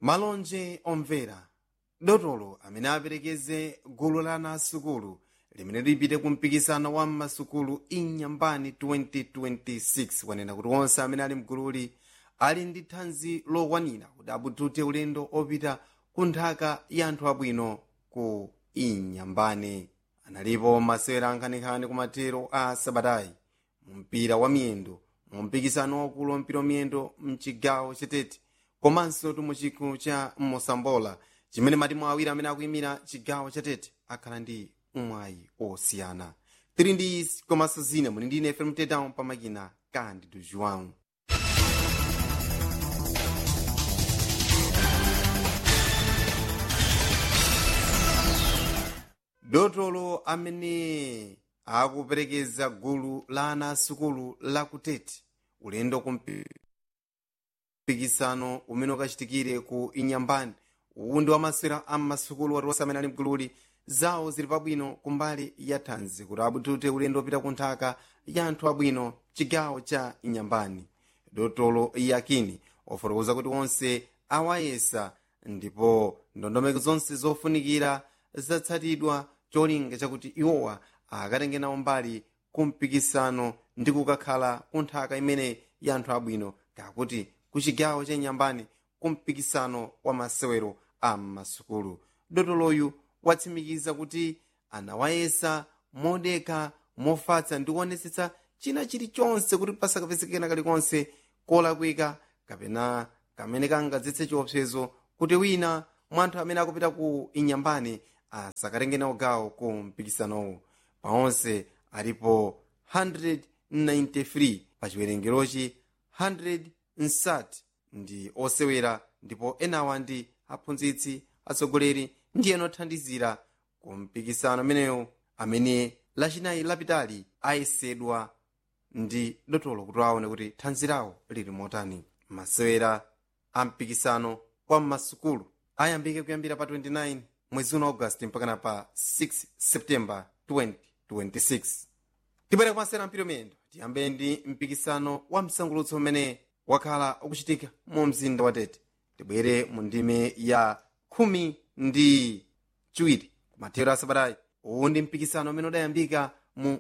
malonje omvera dotolo amene aperekeze gulu la ana asukulu limene lipite ku mpikisano wa mmasukulu inyambani 2026 wanena kuti onse amene ali mgululi ali ndi thanzi lokwanira kuti abutute ulendo opita ku nthaka ya anthu abwino ku inyambani analipo masewera ankhanekhane ku mathero a sabatayi mu mpira wa miyendo mu mpikisano waukulu wa mpira wa miyendo mchigawo chetete komanso mu chikho cha mosambola chimene matimu awiri amene akuyimira chigawo chatete akhala ndi umwayi osiyana tili ndi izi komanso zina muli ndi ine fm mtetao pamakina kandi do joão dotolo amene akuperekeza gulu la ana asukulu la kutete ulendo ku mpikisano umene ukachitikire ku inyambani uwu ndi wamasewera ammasukulu watiwonse amene ali mgululi zawo zili pabwino kumbali ya thanzi kuti abutute ulendo opita ku nthaka ya anthu abwino chigawo cha inyambani dotolo yakini wafotokoza kuti onse awayesa ndipo ndondomeko zonse zofunikira zatsatidwa cholinga chakuti iwowa akatenge nawo mbali ku mpikisano ndi kukakhala ku nthaka imene ya anthu abwino kakuti ku chigawo cha inyambani ku mpikisano wa masewero a mmasukulu dotoloyu watsimikiza kuti anawayesa modeka mofatsa ndi kuonetsetsa china chilichonse kuti pasakapezekena kalikonse kolakwika kapena kamene kangadzetse chiopsezo kuti wina mwa anthu amene akupita ku inyambani asakatenge nawo gawo ku mpikisanowu paonse alipo 193 pa chiwerengerochi 100 ndi osewera ndipo enawa ndi aphunzitsi atsogoleri ndi ena othandizira ku mpikisano ameneyo amene lachinayi lapitali ayesedwa ndi dotolo kuti aone kuti thanzi lawo lili motani masewera a mpikisano wa mmasukulu ayambike kuyambira pa 29 mwezi uno augasti mpakana pa 6 septemba 2026 tibwere kumasewera mpiro miyendo tiyambe ndi mpikisano wa msangulutso umene wakhala ukuchitika mu mzinda wa tete tibwere mu ndime ya khumi ndi chiwiri kumathero asabatayi uwu ndi mpikisano umene udayambika mu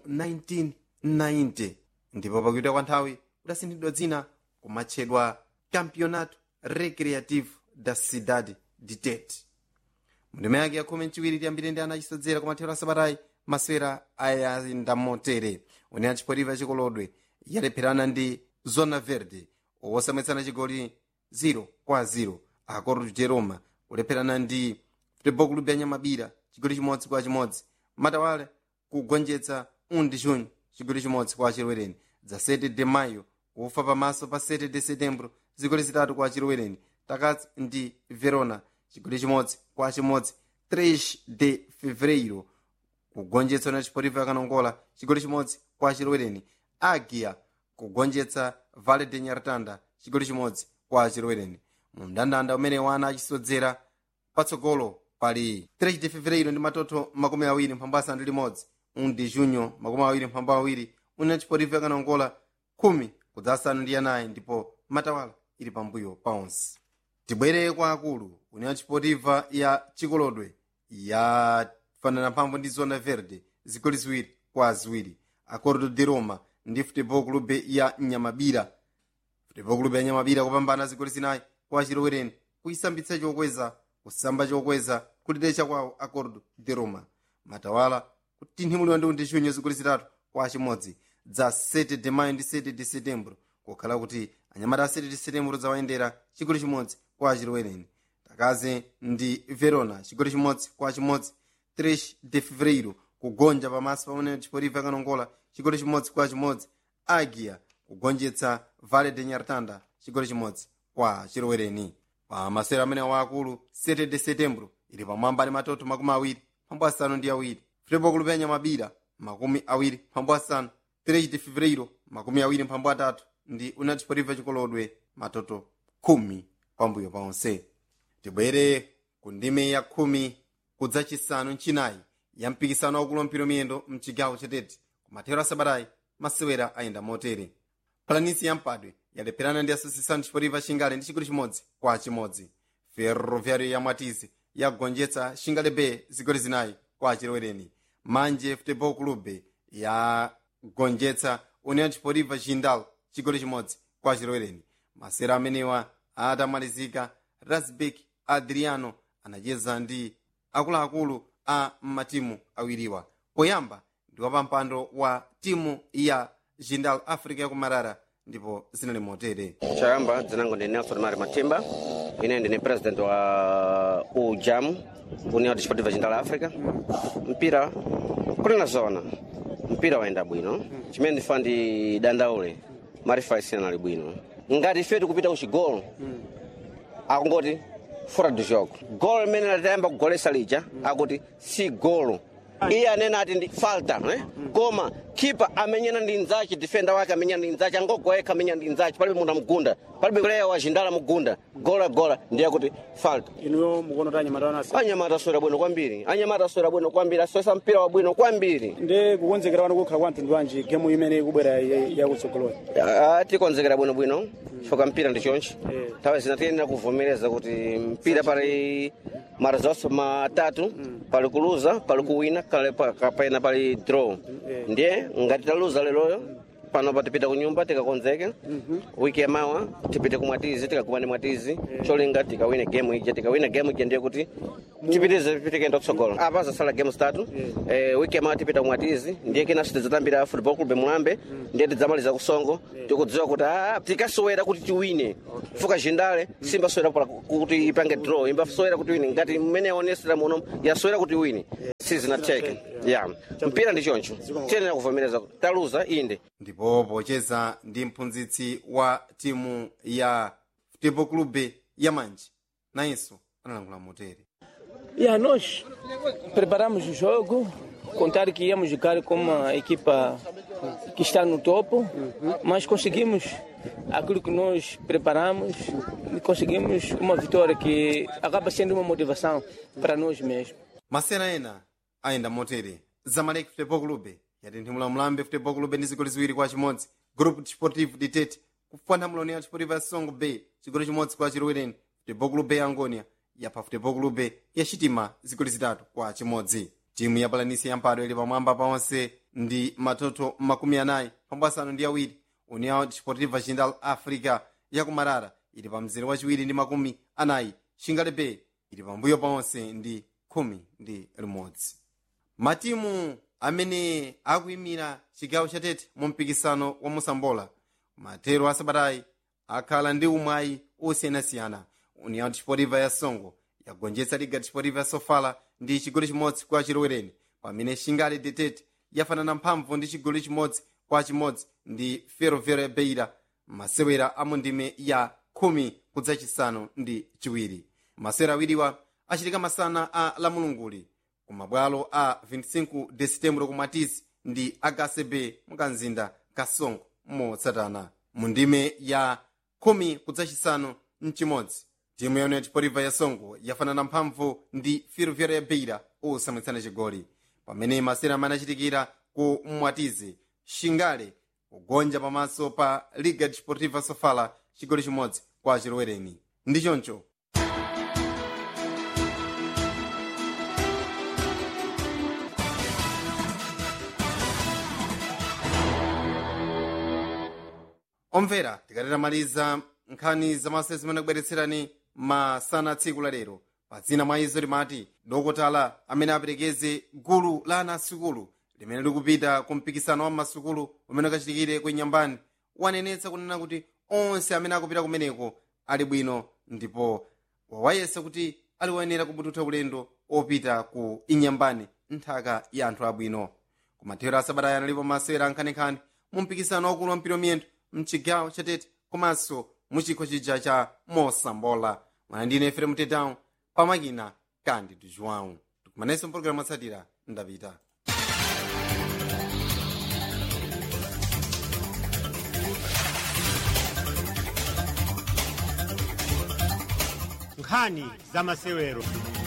1990 ndipo pakuita kwa nthawi udasinthidwa dzina kumatchedwa campeonato recreativo da cidade de tete mundime yake ya khumi mchiwiri tiyambire ndi ana achisodzera kumathero asabatayi masewera ayenda motere une achipotipa chikolodwe yalepherana ndi zona verde osamwetsana chigoli 0 kwa 0 acordo de roma kulepherana ndi futebol clube ya nyamabira chigoli chimodzi kwa chimodzi matawale kugonjetsa undi junho chigoli chimodzi kwa achilowereni dza 7 de maio kufa pamaso pa 7 de setembro zigoli zitatu kwa achilowereni takatsi ndi verona chigoli chimodzi kwa chimodzi 3 de fevereiro kugonjetsa na chipotivo yakanongola chigoli chimodzi kwa achilowereni agia kugonjetsa vale de nyartanda chigoli chimodzi kwa achilowereni mu mndandanda umene wana achisodzera patsogolo pali 3 de fevereiro ndi matoto makumi awiri mphambu asanu ndi limodzi undi junho makumi awiri mphambu awiri una chipotivo yakanongola khumi kudza asanu ndi anayi ndipo matawala ili pambuyo pa onse tibwere kwa akulu union chipotiva ya chikolodwe yafanana mphamvu ndi zona verde zigoli ziwiri kwa ziwiri acordo de roma ndi futebol clube ya nyamabira futebol clube ya nyamabira kupambana zigoli zinayi kwa achilowereni kuyisambitsa chokweza kusamba chokweza kulitecha kwawo acordo de roma matawala kutinthimulira ndi undi junho zigoli zitatu kwa chimodzi dza 7 de maio ndi 7 de setembro kukhala kuti anyamata a 7 de setembro zawayendera chigoli chimodzi kwa achilowereni takaze ndi verona chigoli chimodzi kwa chimodzi 3 de fevereiro kugonja pamaso pamene chipotivo yakanongola chigoli chimodzi kwa chimodzi agia kugonjetsa vale de nyartanda chigoli chimodzi kwa chilowereni pa masewero amene waakulu 7 de setembro ili pamwamba ndi matoto makumi awiri mphambu asanu ndi awiri futebol clube ya nyamabira makumi awiri mphambu asanu 3 de fevereiro makumi awiri mphambu atatu ndi union chipotivo chikolodwe matoto khumi pambuyo pa onse tibwere ku ndime ya khumi kudza chisanu mchinayi ya mpikisano waukulu wa mpira miyendo mchigawo chatete kumathero asabatayi masewera ayenda motere palanisi ya mpadwe yalepherana ndi asociação desportiva xingale ndi chigoli chimodzi kwa chimodzi ferroviário ya mwatizi yagonjetsa xingalebe zigoli zinayi kwa chilowereni manje futebol clube yagonjetsa união desportiva jindal chigoli chimodzi kwa chilowereni masera amenewa atamalizika rasbek adriano anacheza ndi akuluakulu a matimu awiriwa poyamba ndi wapampando wa timu ya jindal africa yakumarara ndipo zinali motere chayamba dzinango ndi nelson mari matimba ine ndine president wa ujam união desportiva jindal africa mpira kunena zona mpira wayenda bwino chimene ndifa ndi dandaule marifa isina ali bwino ngati ife tikupita kuchigolo akungoti fora do jogo golo limene latayamba kugolesa lija akuti si golo iye anena ati ndi falta eh? koma kipa amenyana ndi nzace defenda wake amenyana ndi nzace angogoyekha amenyana ndi nzace palibe munthu amugunda palibe kuleya wajindala mugunda gola gola ndiye kuti falta inuyo mukuona kuti anyamata wanasi anyamata aswera bwino kwambiri anyamata aswera bwino kwambiri aswesa mpira wabwino kwambiri ndi kukonzekera wanu kukhala kwa mtundu wanji gemu imene ikubwera yakutsogoloni Ah, tikonzekera bwinobwino foka mpira ndi chonchi Eh. nthawi zina tiyenera kuvomereza kuti mpira pali mara zonse matatu pali kuluza pali kuwina kale pa- kapena pali draw ndiye ngati taluza leroyo pano patipita kunyumba tikakonzeke wiki yamawa tipite kumwatizi tikakumane mwatizi cholinga tikawine game ija tikawina game ija ndiye kuti tipitize tikenda kutsogolo apa zasala game zitatu eh, wiki yamawa tipita kumwatizi ndiye kinanso tidzatambira football club mulambe ndiye tidzamaliza kusongo tikudziwa kuti ah, tikasowera kuti tiwine fuka jindale simbasowera pala kuti ipange draw imbasowera kuti wine ngati mmene yaonesera muno yasowera kuti wine sizinateke ya mpira ndi choncho tiyenera kuvomereza kuti taluza inde ndipo pocheza ndi mphunzitsi wa timu ya futebol clube ya manje nayenso analangula motere Yeah, nós preparamos o jogo, contar que íamos jogar com uma equipa que está no topo, mas conseguimos aquilo que nós preparamos e conseguimos uma vitória que acaba sendo uma motivação para nós mesmos. masera ena ayenda motere zamalek futebol clube yatenthemula mlambe futebol clube ndi zigoli ziwiri kwa chimodzi group desportivo ditete kupwanthambula união desportiva ya songo bay chigoli chimodzi kwa chilowereni futebol clube ya angonia yapha futebol clube ya chitima zigoli zitatu kwa chimodzi timu ya palanisi yampado ili pamwamba paonse ndi matoto makumi anayi pambu asanu ndi awiri união desportiva jindal africa yakumarara ili pa mzere wachiwiri ndi makumi anayi shingale bay ili pambuyo paonse ndi khumi ndi limodzi matimu amene akuyimira chigawo chatete mu mpikisano wa musambola matero asabatayi akhala ndi umwayi osiyanasiyana união desportiva ya songo yagonjetsa liga desportiva ya sofala ndi chigoli chimodzi kwa chilowereni pamene shingale detete yafanana mphamvu ndi chigoli chimodzi kwa chimodzi ndi ferroviário ya beira masewera a mu ndime ya khumi kudzachisanu ndi chiwiri masewera awiriwa achitika masana a lamulunguli kumabwalo a 25 de setembro kumatizi ndi akcb mukanzinda kasongo motsatana mu ndime ya khumi kudzachisanu mchimodzi timu ya união desportiva ya songo yafanana mphamvu ndi ferroviário ya beira osamwitsana chigoli pamene masewera amene achitikira ku mwatizi shingale kugonja pamaso pa liga desportiva sofala chigoli chimodzi kwa chilowereni ndi choncho omvera tikatetamaliza nkhani zamasewera zimene kubweretserani masana tsiku la lero pa dzina mwa izo limati dokotala amene aperekeze gulu la ana asukulu limene likupita ku mpikisano wa masukulu umene ukachitikire ku nyambani wanenetsa kunena kuti onse amene akupita kumeneko ali bwino ndipo wawayesa kuti aliwoyenera kubututha ulendo opita ku inyambani nthaka ya anthu abwino kumathero asabatayi analipo masewera ankhanekhane mu mpikisano wakulu wa mpira miyendo mchigawo chatete komanso muchikho chija cha mosambola mwana ndine efrem tetão pamakina cândido joão tikumanenso mpologalamu atsatira ndapita nkhani za masewero